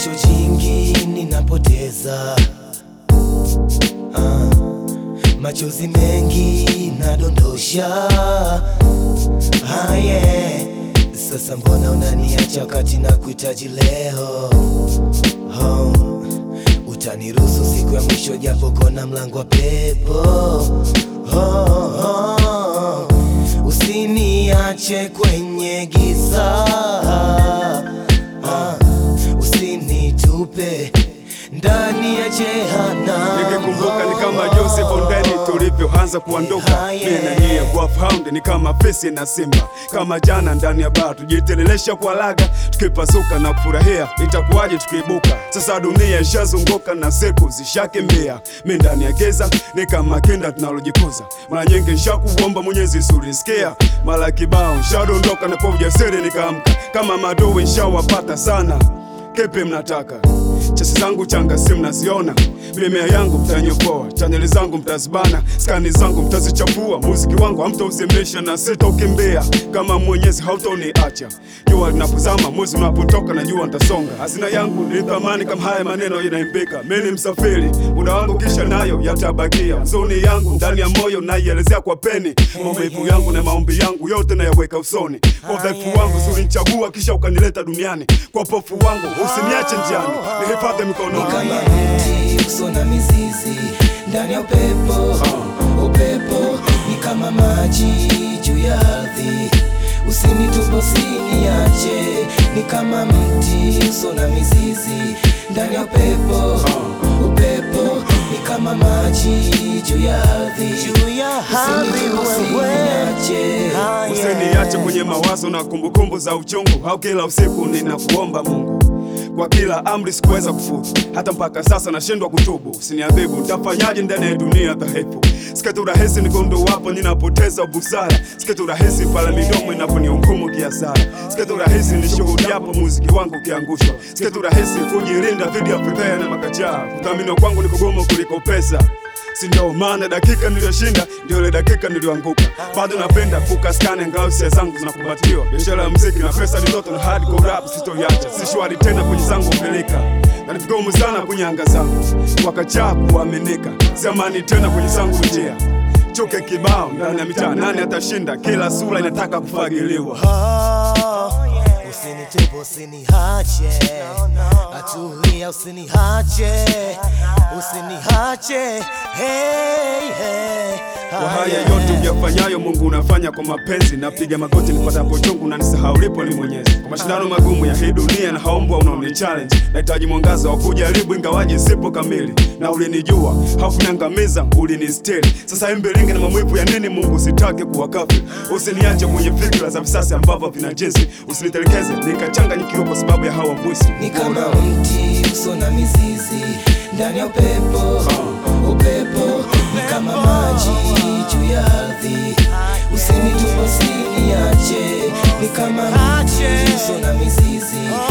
jasho jingi ninapoteza ah, machozi mengi nadondosha ah, yeah. Sasa mbona unaniacha wakati na kuhitaji leo oh. Utaniruhusu siku ya mwisho japo kona mlango wa pepo oh, oh. Usiniache kwenye giza ah, usinitupe ndani ya jehanamu. Nikikumbuka ni kama Joseph Ondeni tulivyoanza kuondoka, Ah, yeah. mimi na nyie Wolfhound ni kama fisi na simba, kama jana ndani ya baa tujitelelesha kwa laga, tukipasuka na kufurahia, itakuwaje tukiibuka? Sasa dunia ishazunguka na siku zishakimbia, mi ndani ya giza ni kama kinda tunalojikuza. Mara nyingi nshakuomba Mwenyezi surisikia, mara kibao nshadondoka na kwa ujasiri nikaamka, kama madowi nshawapata sana Kipi mnataka? Chesi zangu changa si mnaziona, mimea yangu mtanyokoa, chaneli zangu mtazibana, skani zangu mtazichafua, muziki wangu hamtauzimisha na sitaukimbia kama Mwenyezi hautoniacha. Jua linapozama, mwezi unapotoka, na jua nitasonga. Hazina yangu ni thamani kama haya maneno yanaimbika. Mimi ni msafiri, muda wangu kisha nayo yatabakia. Huzuni yangu ndani ya moyo naielezea kwa peni, maumivu yangu na maombi yangu yote nayaweka usoni. Kwa udhaifu wangu ulinichagua kisha ukanileta duniani, kwa upofu wangu usiniache njiani, nihifadhi mikononi. kama mti uso na mizizi ndani ya upepo upepo ni kama maji juu ya ardhi usinitupe usiniache ni kama mti uso na mizizi ndani ya upepo upepo ni kama maji juu ya ardhi usinitupe usiniache Usiniache kwenye mawazo na kumbukumbu za uchungu, au kila usiku ninakuomba Mungu kwa kila amri sikuweza kufuzu, hata mpaka sasa nashindwa kutubu. Usiniadhibu, nitafanyaje ndani ya dunia dhaifu? Sikati rahisi nigondo wapo ninapoteza busara, sikati rahisi pale midomo inaponihukumu kiasara, sikati rahisi nishuhudiapo muziki wangu ukiangushwa, sikati rahisi kujilinda dhidi ya fedheha na makachaa. Kuthaminiwa kwangu ni kugumu kuliko pesa si ndio maana dakika niliyoshinda ndio ile dakika niliyoanguka. Bado napenda kukaskane ngao hisia zangu zinakumbatiwa. Biashara ya muziki na pesa ni ndoto na hardcore rap sitoiacha. Si shwari tena kwenye zangu peleka na ni vigumu sana kwenye anga zangu wakachaa kuaminika. Siamani tena kwenye zangu njia chuke kibao ndani ya mitaa, nani atashinda? Kila sura inataka kufagiliwa. Usinitupe, usiniache, atulia, usiniache, usiniache, hey, hey. Kwa haya yote uyafanyayo Mungu unafanya kwa mapenzi. Napiga magoti nipatapo chungu na nisahau lipo ni Mwenyezi. Kwa mashindano magumu ya hii dunia na haombwa unaoni challenge, nahitaji mwangaza wa kujaribu ingawaje sipo kamili. Na ulinijua haukuniangamiza, ulinistiri. Sasa imbelinge na mamwipu ya nini? Mungu sitaki kuwa kafiri. Usiniache kwenye fikra za visasi ambavyo vina jinsi, usinitelekeze nikachanganyikiwa kwa sababu ya hawa mbwisi. Ni kama mti uso na mizizi ndani ya upepo, upepo ni kama maji juu ya ardhi. Usinitupe, usiniache, ni kama mti uso na mizizi